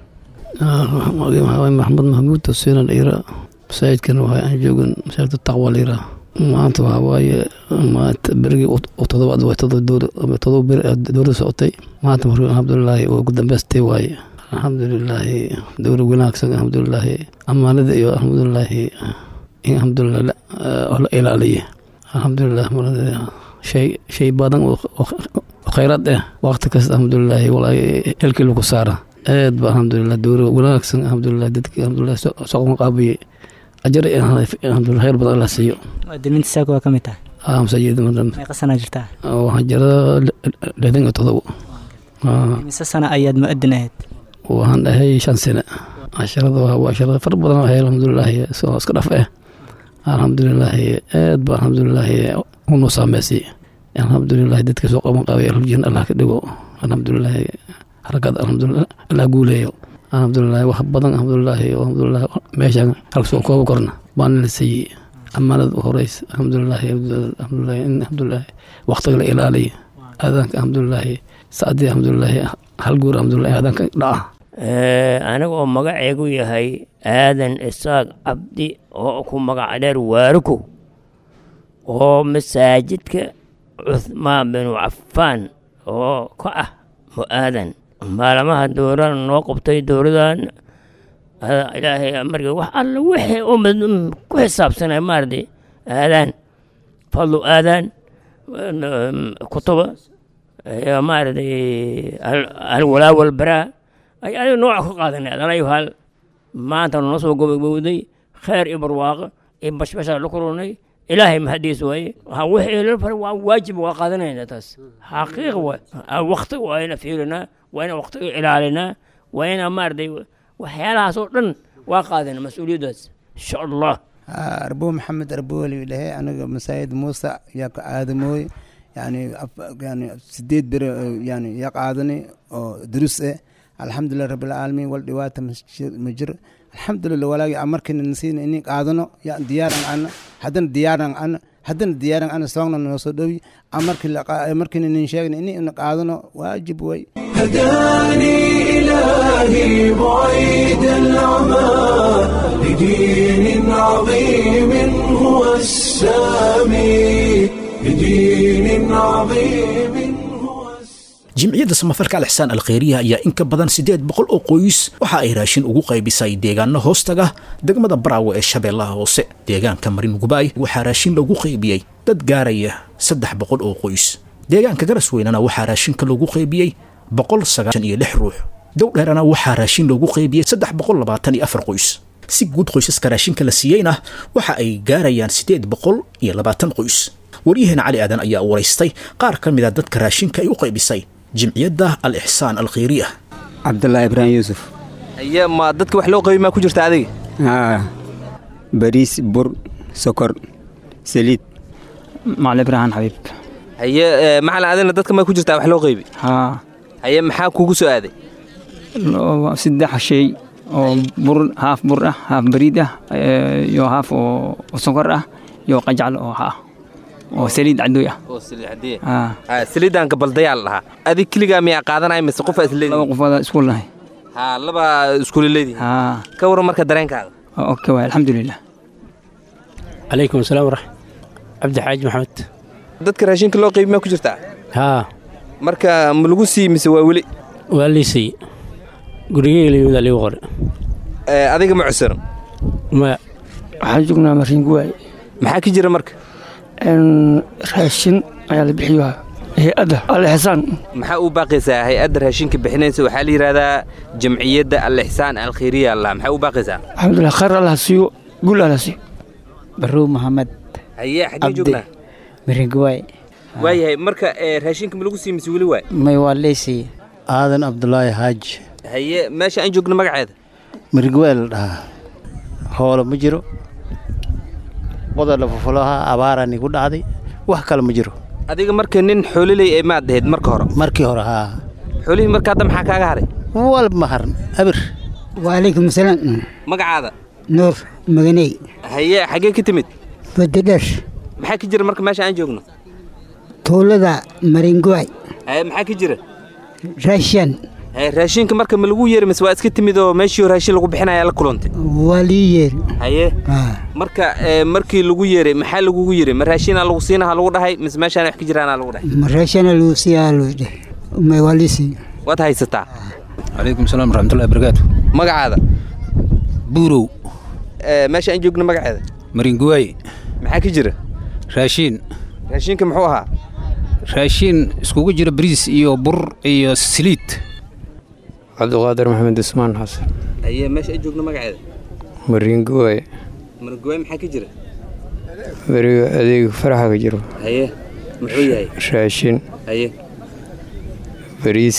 S11: maxamed mahmuud tafsiina dhiira masaajidkan waxa aan joogan masaajidka taqwa liira maanta waxaa waaye maanta berigii todobaad way todoba beri dowladda socotay maanta marka alxamdulilaahi waa ugu dambeystay waaye alxamdulilaahi dowla wanaagsan alxamdulilaahi ammaanada iyo alxamdulilaahi in alxamdulilah la ilaaliya alxamdulilah shay shay badan oo khayraad ah waqti kasta alxamdulilaahi walaahi helkii lagu saara aad ba alxamdulilah dowla wanaagsan alxamdulilah dadki alxamdulilah soqon qaabiyey ajar alxamdulilah khayr badan allah siiyo
S12: muwaadiniinta saako waa ka mid tahay
S11: aa masaajid
S12: meeqa sanaa jirtaa
S11: waxaan jira lixdan iyo todobo
S12: mise sana ayaad mu'adin ahayd
S11: waxaan dhahay shan sane casharada waa casharada far badan ahay alxamdulilaahi soo iska dhaf ah alxamdulilaahi aad ba alxamdulilaahi unu saameysay alxamdulilahi dadka soo qaban qaabay aljan allah ka dhigo alxamdulilaahi haragad alxamdulilah allah guuleeyo alxamdulilahi wax badan alxamdulilahi alxamdulilah meeshaan halka soo kooba korna baana la siiyey amaanada u horeysa alxamdulilahi alxamdulilahi in alxamdulilahi waqtiga la ilaaliya aadaanka alxamdulilahi saacadii alxamdulilahi hal guur alxamdulilahi aadaanka dhaca
S13: aniga oo magaceegu yahay aadan isaaq cabdi oo ku magac dheer waaruko oo masaajidka cuhmaan binu cafaan oo ka ah mu-aadan maalmaha dowladan noo qabtay dowladan ilaahay markii wax alla wixii ummad ku xisaabsanay maaragtay aadaan fadlu aadaan kutuba iyo maaragtay alwalaa walbaraa ay adiga nooca ku qaadanay adanayo hal maanta noo soo gobogowday khayr iyo barwaaqo iyo bashbashaa la kulunay ilaahay mahadiis waaye wixii la faray waa waajib waa qaadanayna taas xaqiiq waay waqti waa ina fiirinaa waa ina waqtiga ilaalinaa waa ina maaragtay waxyaalahaas oo dhan waa qaadana mas-uuliyaddaas insha allah
S14: arbo maxamed arbooli dhahe aniga masaajid muuse yaa ka aadamooy yani yani sideed bere yani yaa qaadani oo durus eh alxamdulilah rabbilcaalamiin wal dhibaata ma jiro alxamdulilah walaagi markina nasiina ini qaadano ya diyaaran ana haddana diyaaran ana haddana diyaaran ana soogna noo soo dhowi markina nin sheegna ini ina qaadano waajib way
S1: هداني إلهي بعيد العمى لدين عظيم هو السامي لدين عظيم
S2: jimciyadda samafalka alixsaan alkhayriya ayaa in ka badan siddeed boqol oo qoys waxa ay raashin ugu qaybisay deegaano hoostaga degmada baraawe ee shabeellaha hoose deegaanka marin gubaay waxaa raashin lagu qaybiyey dad gaaraya saddex boqol oo qoys deegaanka garasweynana waxaa raashinka lagu qaybiyey boqol sagaashan iyo lix ruux dowdheerana waxaa raashin lagu qaybiyey saddex boqol labaatan iyo afar qoys si guud qoysaska raashinka la siiyeyna waxa ay gaarayaan siddeed boqol iyo labaatan qoys waryaheena cali aadan ayaa waraystay qaar ka mid a dadka raashinka ay u qaybisay jimciyadda al ixsaan alkhayriya
S15: cabdulaahi ibraahim yuusuf
S16: aye ma dadka wax loo qaybi maa ku jirta adiga
S15: haa bariis bur sokor saliid
S12: macali ibraahim xabiib
S16: haye macalin adina dadka maa ku jirtaa wax loo qaybi
S12: haa
S16: haye maxaa kugu soo aaday
S12: saddex shay oo bur haaf bur ah haaf bariid ah eh, iyo haaf oo oo sonkor ah iyo qajaclo oo ah oo saliid cadooy ah
S16: oo saliid caddeeya
S12: Ah.
S16: Ah, saliidan gabaldayaa la dhahaa adig keligaa miyaa qaadanaya mise qofa isleedi
S12: laba qofooda isku nahay
S16: ha laba iskula leedihin
S12: haa
S16: ka waran marka dareenkaada
S12: okay waay alxamdulilah
S17: calaykum asalaam waraxmat cabdi xaaji maxamed
S16: dadka raashinka loo qeybi maa ku jirtaa
S17: haa
S16: marka ma lagu sii mise waa weli
S17: waa liisay gurigeyga layimid aligu qore
S16: Eh, adiga ma cusuran
S17: maya
S18: waxaan joognaa mariinguwaay
S16: maxaa ka jira marka
S18: raashin ayaa la bixiyaa hay-adda alixsaan
S16: maxaa u baaqaysaa hay-adda raashinka bixinaysa waxaa la yidhahdaa jamciyadda al-ixsaan alkhayriya allah maxaa u baaqaysaa
S18: alxamdulilah khayr allah siiyo guul allah siiyo
S19: barrow maxamed
S16: haye xaggee joognaa
S19: miringawaay
S16: waayahay marka eh, raashinka ma lagu sii mise weli waay
S19: may waa leysay aadan cabdulaahi xaaji
S16: haye meesha aan joogno magaceeda
S19: miringawaay la dhahaa hoolo ma jiro wada lafufulaha abaaraan igu dhacday wax kale ma jiro
S16: adiga marka nin xooliley ee maad ahayd marka hore
S19: markii hore haa
S16: xoolihii marka hadda maxaa kaaga haray
S19: wal maharan abir
S20: waalaykum salaam
S16: magacaada
S20: nuur maganey
S16: haye xaggee ka timid
S20: badadher
S16: maxaa ka jira marka meesha aan joogno
S20: tuulada maringuwaay
S16: haye maxaa ka jira
S20: raashan
S16: haye raashinka marka ma lagu yeeri mise waa iska timid oo meeshii raashin lagu bixinaya la kulantay
S20: waa lii yeeri
S16: haye marka eh, markii lagu yeeray maxaa lagugu yiri ma raashinaa lagu siinaha lagu dhahay mise meeshaan wax ka jiraana lagu dhahay
S20: ma raashana luu siyaa luu dheh may waa lii sii
S16: waad haysataa
S21: calaykum salaam waraxmatullahi barakaatu
S16: magacaada
S21: buurow
S16: Eh, meesha aan joogno magaceeda
S21: maringuwaay
S16: maxaa ka jira
S21: raashiin
S16: raashinka muxuu ahaa
S21: raashiin iskugu jira bariis iyo bur iyo saliid
S22: cabdiqaadir maxamed usmaan xasan
S16: haye meesha aan joogno magaceeda
S22: maringuwaay
S16: margoy maxaa ka jira
S22: beriga adeeg faraxa ka jiro
S16: haye muxuu yahay
S22: raashin
S16: haye
S22: bariis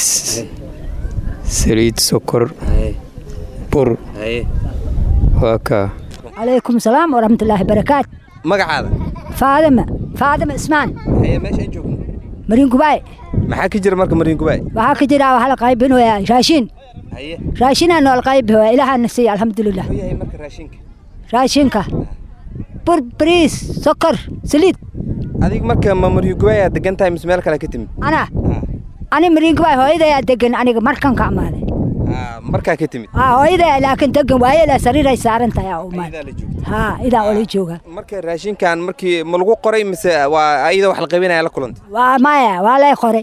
S22: saliid sokor
S16: haye
S22: bur
S16: haye
S22: waa kaa
S23: calaykum salaam waraxmatullaahi barakaatu
S16: magacaada
S23: faadima faadima ismaan
S16: haye meesha aan joogno
S23: maringubaay
S16: maxaa ka jira marka mariin gubaay
S23: waxaa ka jira waxa la qaybinaya raashin
S16: haye
S23: raashinaa nool qaybi waa ilaahana siiya alxamdulilah
S16: muxuu yahay marka raashinka
S23: raashinka bur bariis sokor saliid
S16: adiga marka ma mariin gubaay aad degan tahay mise meel kale ka timid
S23: ana ani maringubaay hooyadayaa degan aniga markan ka amaaday
S16: Ah, markaa ka timid
S23: haa hooyadaya laakiin degan waayela sariiray saaran tahay aa umaad haa idaa oli jooga
S16: marka raashinkan markii ma lagu qoray mise waa ayada wax la qaybinaya la kulantay
S23: waa maya waa lay qoray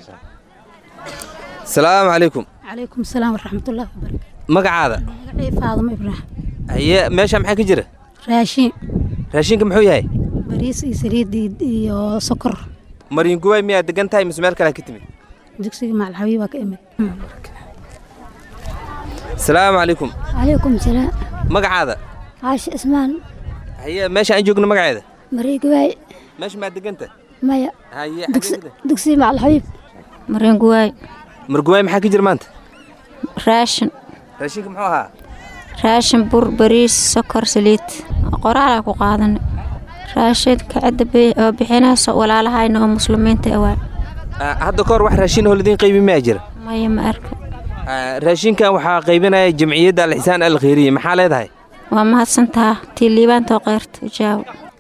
S16: salaamu calaykum
S24: calaykum salaam waraxmatullahi wabarakaatu
S16: magacaada
S24: magacay faadamo ibraahim
S16: haye meesha maxaa ka jira
S24: raashin
S16: raashinka muxuu yahay
S24: bariis iyo saliid iyo- iyo sokor
S16: mariin gubaay miyaad degan tahay mise meel kale ka timid
S24: dugsiga macalxabiib baa ka imid
S16: salaamu calaykum
S24: calaykum salaam
S16: magacaada
S24: caashi ismaan
S16: haye meesha aan joogno magaceeda
S24: mareegawaay
S16: meesha maad deganta
S24: maya
S16: haye
S24: dugsiga macalxabiib
S25: marenguwaay
S16: margubaay maxaa ka jira maanta
S25: raashin
S16: raashinka muxuu ahaa
S25: raashin bur bariis sokor saliid qoraalaa ku qaadanay raashinka cidda bi- oo bixinayso walaalahayna oo muslimiinta awaa
S16: Ah, hadda kahor wax raashin oo ladiin qaybi mayaa jira
S25: maya ma arka
S16: Ah, raashinkan waxaa qaybinaya jamciyadda alxisaan alkhayriya maxaa leedahay
S25: waa mahadsantaha tii liibaantoo keyrta ijaawo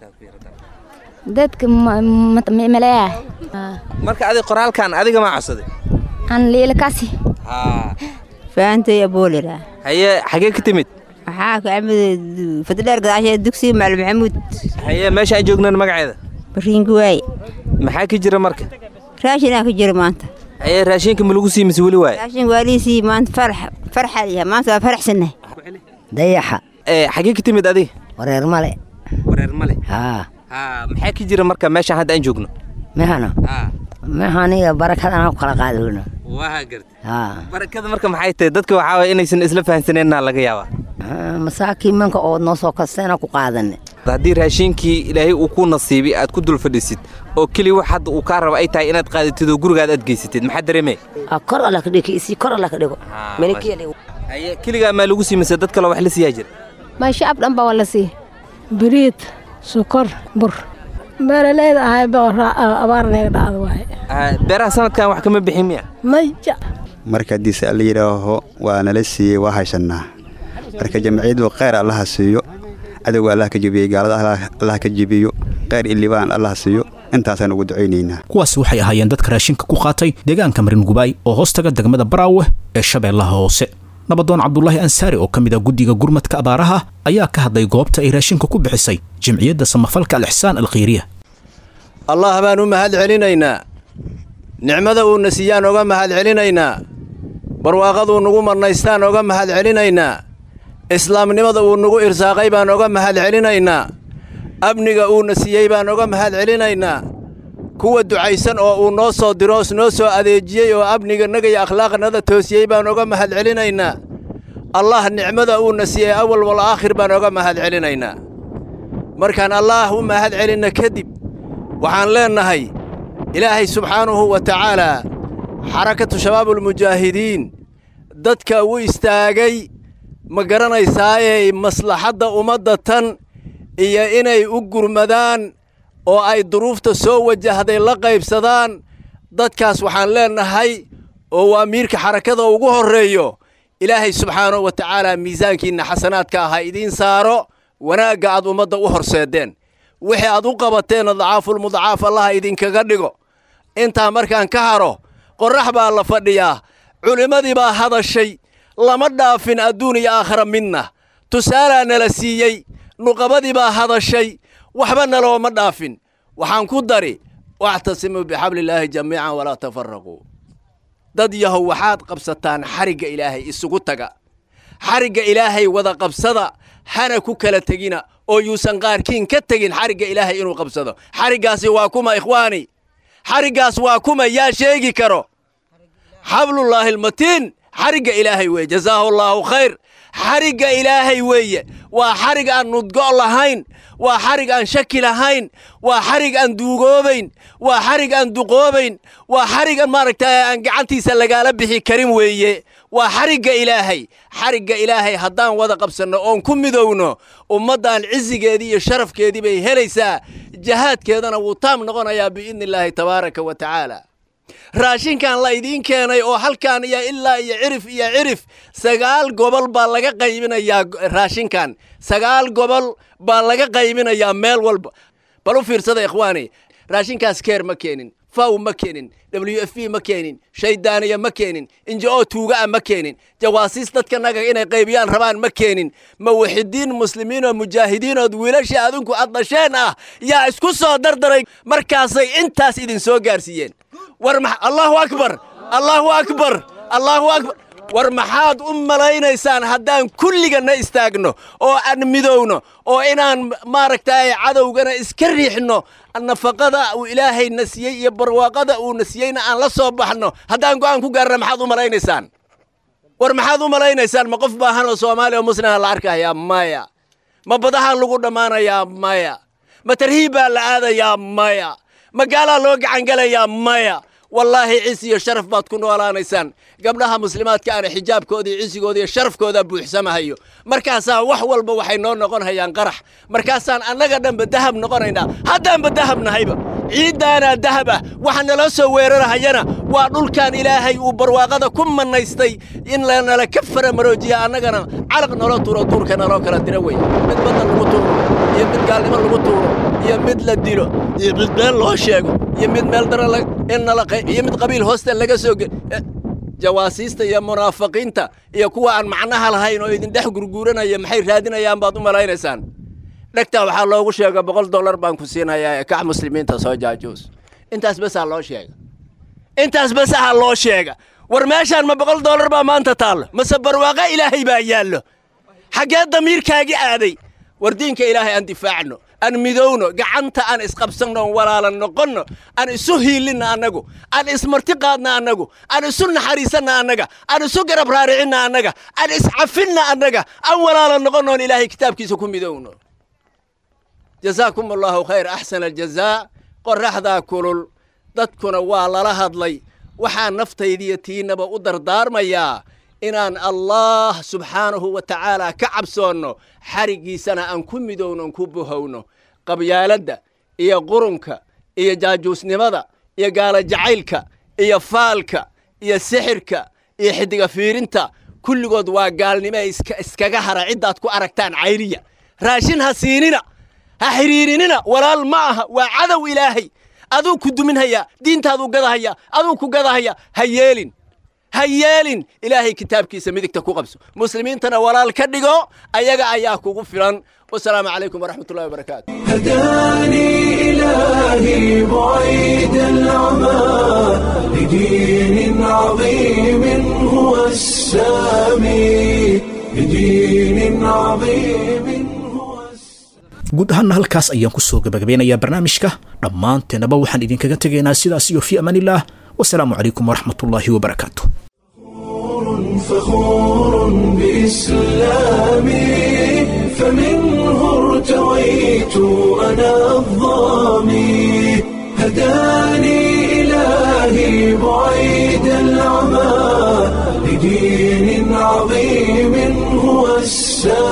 S25: dadka maleeya
S16: marka adig qoraalkan adiga maa codsaday
S25: an liilakasi
S26: faantay aboolira
S16: haye xagee ka timid
S26: waxaa ka amid fadidheer gadaashee dugsiga macalin maxamuud
S16: haye meesha aan joognan magaceeda
S26: bariinguwaay
S16: maxaa ka jira marka
S26: raashinaa ka jira maanta
S16: haye raashinka ma lagu sii mise weli waaye
S26: raashin waaliisii maanta farax farxaa yahay maanta waa faraxsannahay
S20: dayaxa
S16: Eh, xagee ka timid adiga
S20: wareer male
S16: wareer male
S20: haa
S16: haa maxaa ka jira marka meesha hadda aan joogno
S20: mehana
S16: haa
S20: mehaniga barakadana ku kala qaadayno
S16: waa garta
S20: haa
S16: barakada marka maxay tahay dadka waxaa waye inaysan isla fahansaneenna laga yaabaa
S20: masaakiin manka oo noo soo kasteena ku qaadane
S16: haddii raashinkii ilaahay uu ku nasiibay aad ku dul fadhisid oo keliya wax hadda uu kaa rabo ay tahay inaad qaadatid oo gurigaad aad geysatid maxaa dareemee
S20: kor alla ka dhigo isi kor alla ka dhigo
S16: haye keligaa maa lagu sii mise dad kaloo wax la siiyaa jira
S24: ma shacab dhan baa waa la siiya biriid sokor bur beeraleyda ahay baa abaar naga dhacda waaye
S16: Ah, beeraha sanadkan wax kama bixin miya
S24: maya
S27: marka haddiise alla yidhaaho waa nala siiyey waa haysannaa
S15: marka jamciyadu kheyr allaha siiyo cadowga allah ka jebiyo gaalada allah ka jebiyo kheyr ilibaan allah siiyo intaasaan ugu ducaynaynaa
S2: kuwaasi waxay ahaayeen dadka raashinka ku qaatay deegaanka maringubaay oo hoostaga degmada baraawe ee shabeellaha hoose nabadoon cabdulaahi ansaari oo ka mid ah guddiga gurmadka abaaraha ayaa ka hadlay goobta ay raashinka ku bixisay jimciyadda samafalka alixsaan alkhayriya
S3: allah baan u mahad celinaynaa nicmada uuna siiyaan oga mahad celinaynaa barwaaqaduu nugu marnaystaan oga mahad celinaynaa islaamnimada uu nugu irsaaqay baan oga mahad celinaynaa amniga uuna siiyey baan oga mahad celinaynaa kuwa ducaysan oo uu noo soo diro noo soo adeejiyey oo amnigannaga iyo akhlaaqnada toosiyey baan oga mahad celinaynaa allah nicmada uuna siiyey awal wal aakhir baan oga mahad celinaynaa markaan allaah u mahad celinna kadib waxaan leennahay ilaahay subxaanahu wa tacaalaa xarakatu shabaabulmujaahidiin dadka u istaagay ma garanaysaaye maslaxadda ummadda tan iyo inay u gurmadaan oo ay duruufta soo wajahday la qaybsadaan dadkaas waxaan leennahay oo waa miirka xarakada ugu horreeyo ilaahay subxaanahu wa tacaalaa miisaankiinna xasanaadka ah ha idiin saaro wanaagga aad ummadda u horseedeen wixii aad u qabateenna dacaafulmudacaaf allaha idinkaga dhigo intaa markaan ka haro qorrax baa la fadhiyaa culimmadii baa hadashay lama dhaafin adduun iyo aakhara midna tusaalaa nala siiyey nuqabadii baa hadashay waxba nalooma dhaafin waxaan ku dari wactasimuu bixablillaahi jamiican walaa tafaraquu dad yahow waxaad qabsataan xarigga ilaahay isugu taga xarigga ilaahay wada qabsada hana ku kala tegina oo yuusan qaarkiin ka tegin xarigga ilaahay inuu qabsado xariggaasi waa kuma ikhwaani xariggaas waa kuma yaa sheegi karo xablullaahi almatiin xarigga ilaahay weeye jazaahu allaahu khayr xarigga ilaahay weeye waa xarig aan nudgo' lahayn waa xarig aan shaki lahayn waa xarig aan duugoobayn waa xarig aan duqoobayn waa xarig maaragtay aan gacantiisa lagaala bixi karin weeye waa xarigga ilaahay xarigga ilaahay haddaan wada qabsanno oon ku midowno ummaddan cizigeedii iyo sharafkeedii bay helaysaa jahaadkeedana wuu taam noqonayaa biidni illaahi tabaaraka wa tacaala raashinkan la idiin keenay oo halkan iyo ilaa iyo cirif iyo cirif sagaal gobol baa laga qaybinayaa raashinkan sagaal gobol baa laga qaybinayaa meel walba bal u fiirsada ikhwaani raashinkaas keer ma keenin faw ma keenin w f b ma keenin shaydaaniya ma keenin injo tuuga'a ma keenin jawaasiis dadkanaga inay qaybiyaan rabaan ma keenin muwaxidiin muslimiin oo mujaahidiinood wiilashii adinku aad dhasheen ah yaa isku soo dardaray markaasay intaas idin soo gaarsiiyeen war allahu akbar allahu akbar allahu akbar war maxaad u malaynaysaan haddaan kulliganna istaagno oo aan midowno oo inaan maaragtay cadowgana iska riixno nafaqada uu ilaahayna siiyey iyo barwaaqada uuna siiyeyna aan la soo baxno haddaan go'aan ku gaarna maxaad u malaynaysaan war maxaad u malaynaysaan ma qof baahan oo soomaaliya oo muslima la arkayaa maya ma badahaan lagu dhammaanayaa maya ma tarhiib baa la aadayaa maya ma gaalaa loo gacangelayaa maya wallaahi cisi iyo sharaf baad ku noolaanaysaan gabdhaha muslimaadka ana xijaabkooda iyo cisigooda iyo sharafkooda buuxsamahayo markaasaa wax walba waxay noo noqon hayaan qarax markaasaan annaga dhanba dahab noqonaynaa haddaanba dahab nahayba ciiddaanaa dahab ah waxa nala soo weerarahayana waa dhulkan ilaahay uu barwaaqada ku mannaystay in lanala ka faramaroojiya annagana calaq nolo tuuro duurka naloo kala dira wey mid badda lagu tuuro iyo mid gaalnimo lagu tuuro iyo mid la dilo iyo mid meel loo sheego iyo mid meel dara in nala iyo mid qabiil hoosta laga soo ge jawaasiista iyo munaafiqiinta iyo kuwa aan macnaha lahayn oo idin dhex gurguuranaya maxay raadinayaan baad u malaynaysaan dhegtaa waxaa loogu sheega boqol dollar baan ku siinayaa ee kax muslimiinta soo jaajuus intaas basaa loo sheega intaas basaha loo sheega war meeshaan ma boqol dollar baa maanta taallo mase barwaaqo ilaahay baa yaallo xaggee damiirkaagi aaday war diinka ilaahay aan difaacno aan midowno gacanta aan isqabsanno on walaalan noqonno aan isu hiilinna annagu aan ismarti qaadna annagu aan isu naxariisanna annaga aan isu garab raaricinna annaga aan iscafinna annaga aan walaalan noqonno on ilaahay kitaabkiisa ku midowno jazaakum allahu khayr axsana aljazaa qorraxdaa kulul dadkuna waa lala hadlay waxaa naftaydiiyo tiinaba u dardaarmayaa inaan allah subxaanahu wa tacaala ka cabsoonno xariggiisana aan ku midowno on ku buhowno qabyaaladda iyo qurunka iyo jaajuusnimada iyo gaalo jacaylka iyo faalka iyo sixirka iyo xidiga fiirinta kulligood waa gaalnimo iska iskaga hara ciddaad ku aragtaan cayriya raashin ha siinina ha xidhiirinina walaal ma aha waa cadow ilaahay aduu ku duminhaya diintaaduu gadahaya aduu ku gadahaya ha yeelin ha yeelin ilaahay kitaabkiisa midigta ku qabso muslimiintana walaal ka dhigo ayaga ayaa kugu filan wasalaamu calaykum waraxmat ullahi wabarakaatu
S1: هداني إلهي بعيد العمى لدين عظيم هو السامي لدين عظيم
S2: guud ahaanna halkaas ayaan ku soo gabagabeynayaa barnaamijka dhammaanteennaba waxaan idinkaga tegaynaa sidaas iyo fii amaanillaah wasalaamu calaykum waraxmatullaahi wabarakaatu
S1: فخور بإسلامي فمنه ارتويت أنا الظامي هداني إلهي بعيد العمى لدين عظيم هو السامي